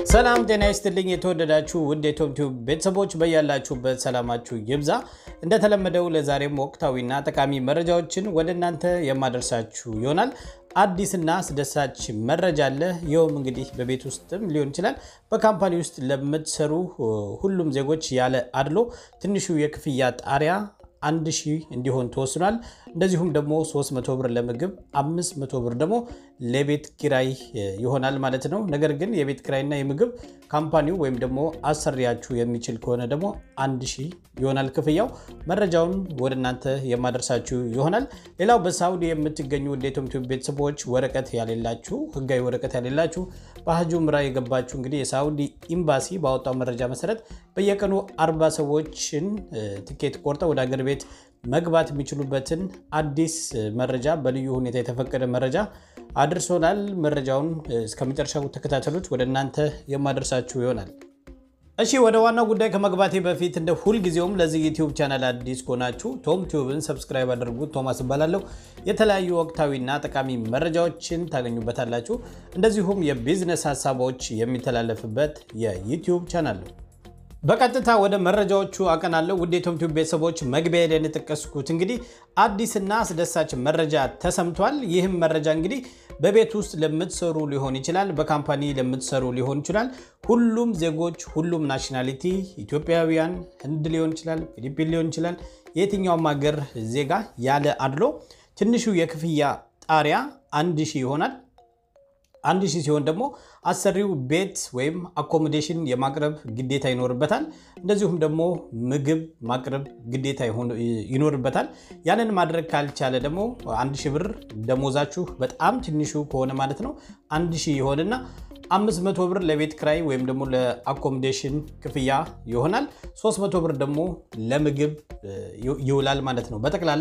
ሰላም ጤና ይስጥልኝ። የተወደዳችሁ ውድ የቶም ቲዩብ ቤተሰቦች በያላችሁበት ሰላማችሁ ይብዛ። እንደተለመደው ለዛሬም ወቅታዊና ጠቃሚ መረጃዎችን ወደ እናንተ የማደርሳችሁ ይሆናል። አዲስና አስደሳች መረጃ አለ። ይኸውም እንግዲህ በቤት ውስጥም ሊሆን ይችላል በካምፓኒ ውስጥ ለምትሰሩ ሁሉም ዜጎች ያለ አድሎ ትንሹ የክፍያ ጣሪያ አንድ ሺህ እንዲሆን ተወስኗል። እንደዚሁም ደግሞ 300 ብር ለምግብ 500 ብር ደግሞ ለቤት ኪራይ ይሆናል ማለት ነው። ነገር ግን የቤት ኪራይና የምግብ ካምፓኒው ወይም ደግሞ አሰሪያችሁ የሚችል ከሆነ ደግሞ አንድ ሺህ ይሆናል ክፍያው። መረጃውን ወደ እናንተ የማደርሳችሁ ይሆናል። ሌላው በሳውዲ የምትገኙ ወደ የቶም ቲዩብ ቤተሰቦች ወረቀት ያሌላችሁ ህጋዊ ወረቀት ያሌላችሁ በሀጁ ምራ የገባችሁ እንግዲህ የሳውዲ ኤምባሲ ባወጣው መረጃ መሰረት በየቀኑ አርባ ሰዎችን ትኬት ቆርጠው ወደ አገር ቤት መግባት የሚችሉበትን አዲስ መረጃ በልዩ ሁኔታ የተፈቀደ መረጃ አድርሶናል። መረጃውን እስከ መጨረሻው ተከታተሉት፣ ወደ እናንተ የማደርሳችሁ ይሆናል። እሺ ወደ ዋናው ጉዳይ ከመግባቴ በፊት እንደ ሁልጊዜውም ለዚህ ዩቲዩብ ቻናል አዲስ ከሆናችሁ ቶም ቲዩብን ሰብስክራይብ አድርጉት። ቶማስ እባላለሁ። የተለያዩ ወቅታዊና ጠቃሚ መረጃዎችን ታገኙበታላችሁ። እንደዚሁም የቢዝነስ ሀሳቦች የሚተላለፍበት የዩቲዩብ ቻናል ነው። በቀጥታ ወደ መረጃዎቹ አቀናለሁ። ውድ የቶም ቲዩብ ቤተሰቦች መግቢያ ላይ የጠቀስኩት እንግዲህ አዲስና አስደሳች መረጃ ተሰምቷል። ይህም መረጃ እንግዲህ በቤት ውስጥ ለምትሰሩ ሊሆን ይችላል፣ በካምፓኒ ለምትሰሩ ሊሆን ይችላል። ሁሉም ዜጎች፣ ሁሉም ናሽናሊቲ ኢትዮጵያውያን፣ ህንድ ሊሆን ይችላል፣ ፊሊፒን ሊሆን ይችላል፣ የየትኛውም ሀገር ዜጋ ያለ አድሎ ትንሹ የክፍያ ጣሪያ አንድ ሺህ ይሆናል። አንድ ሺህ ሲሆን ደግሞ አሰሪው ቤት ወይም አኮሞዴሽን የማቅረብ ግዴታ ይኖርበታል። እንደዚሁም ደግሞ ምግብ ማቅረብ ግዴታ ይኖርበታል። ያንን ማድረግ ካልቻለ ደግሞ አንድ ሺህ ብር ደሞዛችሁ በጣም ትንሹ ከሆነ ማለት ነው አንድ ሺህ ይሆንና አምስት መቶ ብር ለቤት ክራይ ወይም ደግሞ ለአኮሞዴሽን ክፍያ ይሆናል። 300 ብር ደግሞ ለምግብ ይውላል ማለት ነው። በጠቅላላ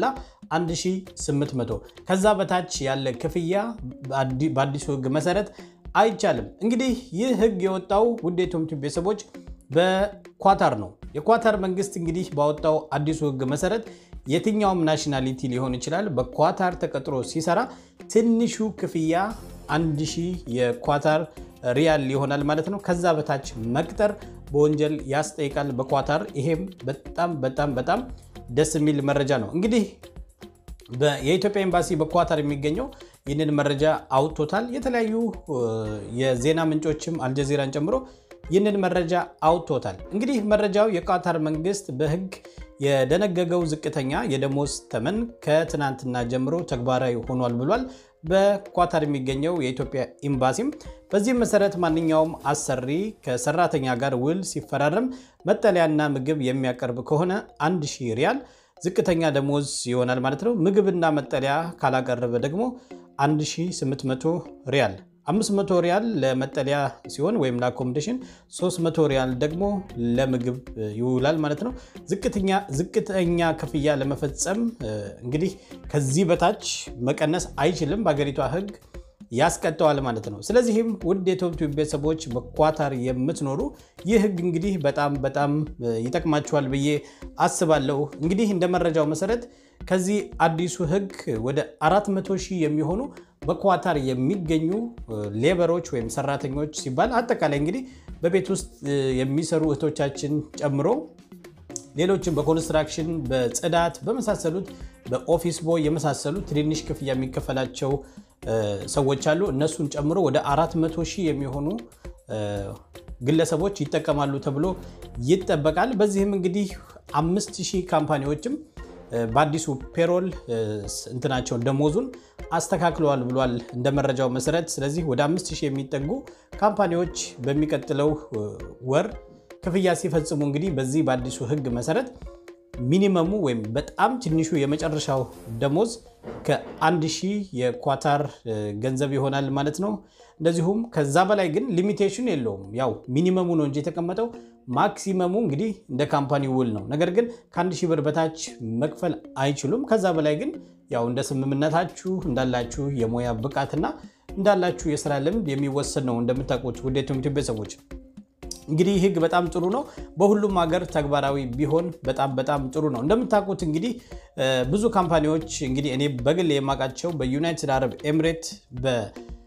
1800 ከዛ በታች ያለ ክፍያ በአዲሱ ሕግ መሰረት አይቻልም። እንግዲህ ይህ ሕግ የወጣው ውድ የቶም ቲዩብ ቤተሰቦች በኳታር ነው። የኳታር መንግስት እንግዲህ ባወጣው አዲሱ ሕግ መሰረት የትኛውም ናሽናሊቲ ሊሆን ይችላል በኳታር ተቀጥሮ ሲሰራ ትንሹ ክፍያ አንድ ሺህ የኳታር ሪያል ይሆናል ማለት ነው። ከዛ በታች መቅጠር በወንጀል ያስጠይቃል በኳታር። ይሄም በጣም በጣም በጣም ደስ የሚል መረጃ ነው። እንግዲህ የኢትዮጵያ ኤምባሲ በኳታር የሚገኘው ይህንን መረጃ አውጥቶታል። የተለያዩ የዜና ምንጮችም አልጀዚራን ጨምሮ ይህንን መረጃ አውጥቶታል። እንግዲህ መረጃው የኳታር መንግስት በህግ የደነገገው ዝቅተኛ የደሞዝ ተመን ከትናንትና ጀምሮ ተግባራዊ ሆኗል ብሏል። በኳታር የሚገኘው የኢትዮጵያ ኤምባሲም በዚህም መሰረት ማንኛውም አሰሪ ከሰራተኛ ጋር ውል ሲፈራረም መጠለያና ምግብ የሚያቀርብ ከሆነ አንድ ሺህ ሪያል ዝቅተኛ ደሞዝ ይሆናል ማለት ነው። ምግብና መጠለያ ካላቀረበ ደግሞ 1800 ሪያል 500 ሪያል ለመጠለያ ሲሆን ወይም ለአኮሞዴሽን 300 ሪያል ደግሞ ለምግብ ይውላል ማለት ነው። ዝቅተኛ ክፍያ ለመፈጸም እንግዲህ ከዚህ በታች መቀነስ አይችልም። በሀገሪቷ ሕግ ያስቀጠዋል ማለት ነው። ስለዚህም ውድ የቶም ቲዩብ ቤተሰቦች በኳታር የምትኖሩ ይህ ሕግ እንግዲህ በጣም በጣም ይጠቅማችኋል ብዬ አስባለሁ። እንግዲህ እንደ መረጃው መሰረት ከዚህ አዲሱ ሕግ ወደ 400 ሺህ የሚሆኑ በኳታር የሚገኙ ሌበሮች ወይም ሰራተኞች ሲባል አጠቃላይ እንግዲህ በቤት ውስጥ የሚሰሩ እህቶቻችን ጨምሮ ሌሎችም በኮንስትራክሽን፣ በጽዳት በመሳሰሉት በኦፊስ ቦይ የመሳሰሉ ትንንሽ ክፍያ የሚከፈላቸው ሰዎች አሉ። እነሱን ጨምሮ ወደ 400 ሺህ የሚሆኑ ግለሰቦች ይጠቀማሉ ተብሎ ይጠበቃል። በዚህም እንግዲህ 5000 ካምፓኒዎችም በአዲሱ ፔሮል እንትናቸውን ደሞዙን አስተካክለዋል ብሏል እንደ መረጃው መሰረት። ስለዚህ ወደ 5000 የሚጠጉ ካምፓኒዎች በሚቀጥለው ወር ክፍያ ሲፈጽሙ እንግዲህ በዚህ በአዲሱ ሕግ መሰረት ሚኒመሙ ወይም በጣም ትንሹ የመጨረሻው ደሞዝ ከአንድ ሺህ የኳታር ገንዘብ ይሆናል ማለት ነው። እንደዚሁም ከዛ በላይ ግን ሊሚቴሽን የለውም። ያው ሚኒመሙ ነው እንጂ የተቀመጠው ማክሲመሙ እንግዲህ እንደ ካምፓኒ ውል ነው። ነገር ግን ከአንድ ሺህ ብር በታች መክፈል አይችሉም። ከዛ በላይ ግን ያው እንደ ስምምነታችሁ እንዳላችሁ የሙያ ብቃትና እንዳላችሁ የስራ ልምድ የሚወሰድ ነው። እንደምታውቁት ውድ የቶም ቲዩብ ቤተሰቦች እንግዲህ ህግ በጣም ጥሩ ነው። በሁሉም ሀገር ተግባራዊ ቢሆን በጣም በጣም ጥሩ ነው። እንደምታውቁት እንግዲህ ብዙ ካምፓኒዎች እንግዲህ እኔ በግል የማውቃቸው በዩናይትድ አረብ ኤምሬት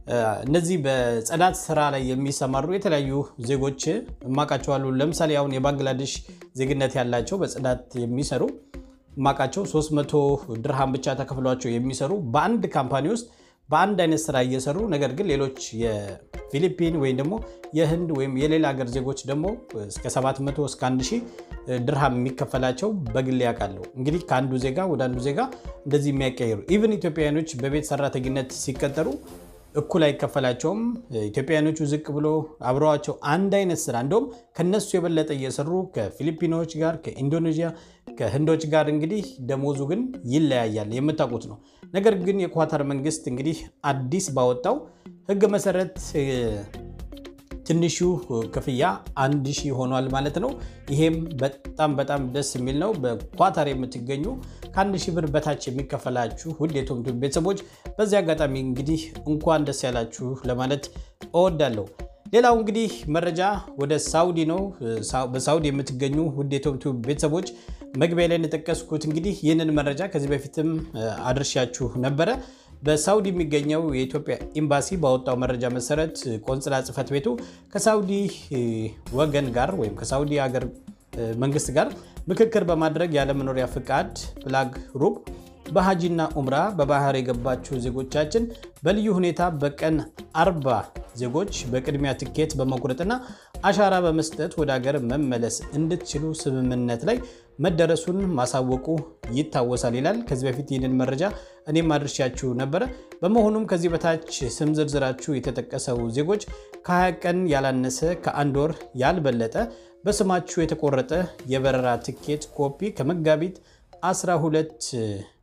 እነዚህ በጽዳት ስራ ላይ የሚሰማሩ የተለያዩ ዜጎች እማቃቸዋሉ። ለምሳሌ አሁን የባንግላዴሽ ዜግነት ያላቸው በጽዳት የሚሰሩ እማቃቸው 300 ድርሃም ብቻ ተከፍሏቸው የሚሰሩ በአንድ ካምፓኒ ውስጥ በአንድ አይነት ስራ እየሰሩ ነገር ግን ሌሎች የፊሊፒን ወይም ደግሞ የህንድ ወይም የሌላ ሀገር ዜጎች ደግሞ እስከ 700 እስከ 1000 ድርሃም የሚከፈላቸው በግል ያውቃለሁ። እንግዲህ ከአንዱ ዜጋ ወደ አንዱ ዜጋ እንደዚህ የሚያቀያይሩ ኢቨን ኢትዮጵያውያኖች በቤት ሰራተኝነት ሲቀጠሩ እኩል አይከፈላቸውም። ኢትዮጵያውያኖቹ ዝቅ ብሎ አብረዋቸው አንድ አይነት ስራ እንደውም ከነሱ የበለጠ እየሰሩ ከፊሊፒኖች ጋር ከኢንዶኔዥያ ከህንዶች ጋር እንግዲህ ደሞዙ ግን ይለያያል። የምታውቁት ነው። ነገር ግን የኳታር መንግስት እንግዲህ አዲስ ባወጣው ህግ መሰረት ትንሹ ክፍያ አንድ ሺህ ሆኗል ማለት ነው። ይሄም በጣም በጣም ደስ የሚል ነው። በኳታር የምትገኙ ከአንድ ሺህ ብር በታች የሚከፈላችሁ ውድ የቶምቱብ ቤተሰቦች በዚህ አጋጣሚ እንግዲህ እንኳን ደስ ያላችሁ ለማለት እወዳለሁ። ሌላው እንግዲህ መረጃ ወደ ሳውዲ ነው። በሳውዲ የምትገኙ ውድ የቶምቱብ ቤተሰቦች መግቢያ ላይ እንደጠቀስኩት እንግዲህ ይህንን መረጃ ከዚህ በፊትም አድርሻችሁ ነበረ። በሳውዲ የሚገኘው የኢትዮጵያ ኤምባሲ ባወጣው መረጃ መሰረት ቆንጽላ ጽሕፈት ቤቱ ከሳውዲ ወገን ጋር ወይም ከሳውዲ ሀገር መንግስት ጋር ምክክር በማድረግ ያለመኖሪያ ፍቃድ ፍላግ ሩብ በሀጂና ኡምራ በባህር የገባችሁ ዜጎቻችን በልዩ ሁኔታ በቀን አርባ ዜጎች በቅድሚያ ትኬት በመቁረጥና አሻራ በመስጠት ወደ ሀገር መመለስ እንድትችሉ ስምምነት ላይ መደረሱን ማሳወቁ ይታወሳል ይላል። ከዚህ በፊት ይህንን መረጃ እኔም አድርሻችሁ ነበረ። በመሆኑም ከዚህ በታች ስም ዝርዝራችሁ የተጠቀሰው ዜጎች ከ20 ቀን ያላነሰ ከአንድ ወር ያልበለጠ በስማችሁ የተቆረጠ የበረራ ትኬት ኮፒ ከመጋቢት 12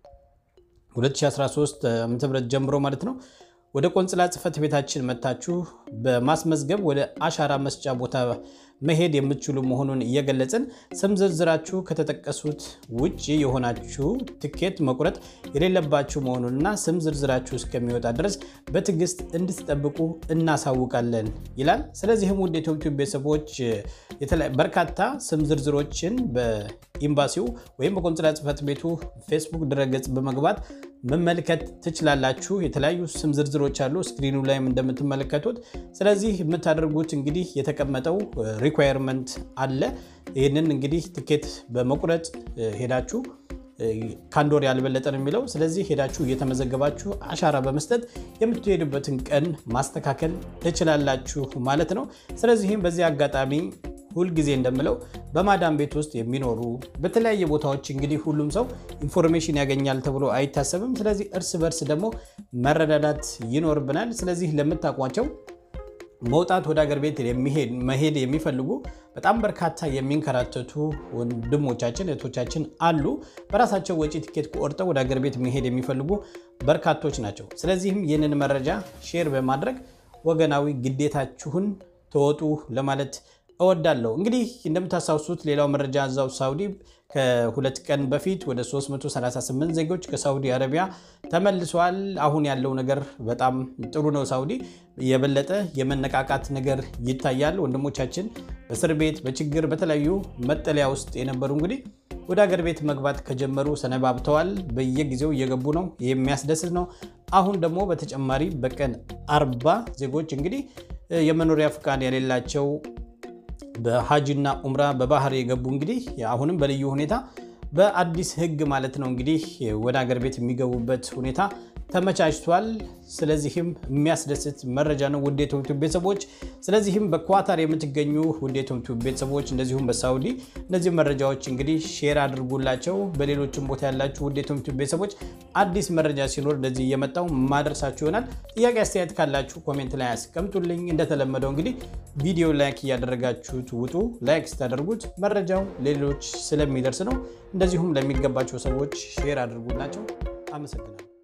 2013 ዓ.ም ጀምሮ ማለት ነው ወደ ቆንጽላ ጽሕፈት ቤታችን መታችሁ በማስመዝገብ ወደ አሻራ መስጫ ቦታ መሄድ የምትችሉ መሆኑን እየገለጽን ስም ዝርዝራችሁ ከተጠቀሱት ውጭ የሆናችሁ ትኬት መቁረጥ የሌለባችሁ መሆኑንና ስም ዝርዝራችሁ እስከሚወጣ ድረስ በትዕግስት እንድትጠብቁ እናሳውቃለን ይላል። ስለዚህም ውድ የኢትዮጵያ ቤተሰቦች በርካታ ስም ዝርዝሮችን በኤምባሲው ወይም በቆንጽላ ጽሕፈት ቤቱ ፌስቡክ ድረገጽ በመግባት መመልከት ትችላላችሁ። የተለያዩ ስም ዝርዝሮች አሉ ስክሪኑ ላይም እንደምትመለከቱት። ስለዚህ የምታደርጉት እንግዲህ የተቀመጠው ሪኳየርመንት አለ። ይህንን እንግዲህ ትኬት በመቁረጥ ሄዳችሁ ከአንድ ወር ያልበለጠ ነው የሚለው። ስለዚህ ሄዳችሁ እየተመዘገባችሁ አሻራ በመስጠት የምትሄዱበትን ቀን ማስተካከል ትችላላችሁ ማለት ነው። ስለዚህም በዚህ አጋጣሚ ሁልጊዜ እንደምለው በማዳም ቤት ውስጥ የሚኖሩ በተለያየ ቦታዎች እንግዲህ ሁሉም ሰው ኢንፎርሜሽን ያገኛል ተብሎ አይታሰብም። ስለዚህ እርስ በርስ ደግሞ መረዳዳት ይኖርብናል። ስለዚህ ለምታውቋቸው መውጣት ወደ ሀገር ቤት መሄድ የሚፈልጉ በጣም በርካታ የሚንከራተቱ ወንድሞቻችን እህቶቻችን አሉ። በራሳቸው ወጪ ትኬት ቆርጠው ወደ ሀገር ቤት መሄድ የሚፈልጉ በርካቶች ናቸው። ስለዚህም ይህንን መረጃ ሼር በማድረግ ወገናዊ ግዴታችሁን ተወጡ ለማለት እወዳለሁ። እንግዲህ እንደምታስታውሱት ሌላው መረጃ እዛው ሳውዲ ከሁለት ቀን በፊት ወደ 338 ዜጎች ከሳውዲ አረቢያ ተመልሰዋል። አሁን ያለው ነገር በጣም ጥሩ ነው። ሳውዲ የበለጠ የመነቃቃት ነገር ይታያል። ወንድሞቻችን በእስር ቤት በችግር በተለያዩ መጠለያ ውስጥ የነበሩ እንግዲህ ወደ ሀገር ቤት መግባት ከጀመሩ ሰነባብተዋል። በየጊዜው እየገቡ ነው። የሚያስደስት ነው። አሁን ደግሞ በተጨማሪ በቀን አርባ ዜጎች እንግዲህ የመኖሪያ ፍቃድ የሌላቸው በሀጅና ኡምራ በባህር የገቡ እንግዲህ አሁንም በልዩ ሁኔታ በአዲስ ሕግ ማለት ነው እንግዲህ ወደ ሀገር ቤት የሚገቡበት ሁኔታ ተመቻችቷል። ስለዚህም የሚያስደስት መረጃ ነው ውድ የቶምቱብ ቤተሰቦች። ስለዚህም በኳታር የምትገኙ ውድ የቶምቱብ ቤተሰቦች እንደዚሁም በሳውዲ እነዚህ መረጃዎች እንግዲህ ሼር አድርጉላቸው። በሌሎችም ቦታ ያላችሁ ውድ የቶምቱብ ቤተሰቦች አዲስ መረጃ ሲኖር እንደዚህ እየመጣው ማደርሳችሁ ይሆናል። ጥያቄ አስተያየት ካላችሁ ኮሜንት ላይ አስቀምጡልኝ። እንደተለመደው እንግዲህ ቪዲዮ ላይክ እያደረጋችሁት ውጡ። ላይክ ስታደርጉት መረጃው ሌሎች ስለሚደርስ ነው። እንደዚሁም ለሚገባቸው ሰዎች ሼር አድርጉላቸው። አመሰግናለሁ።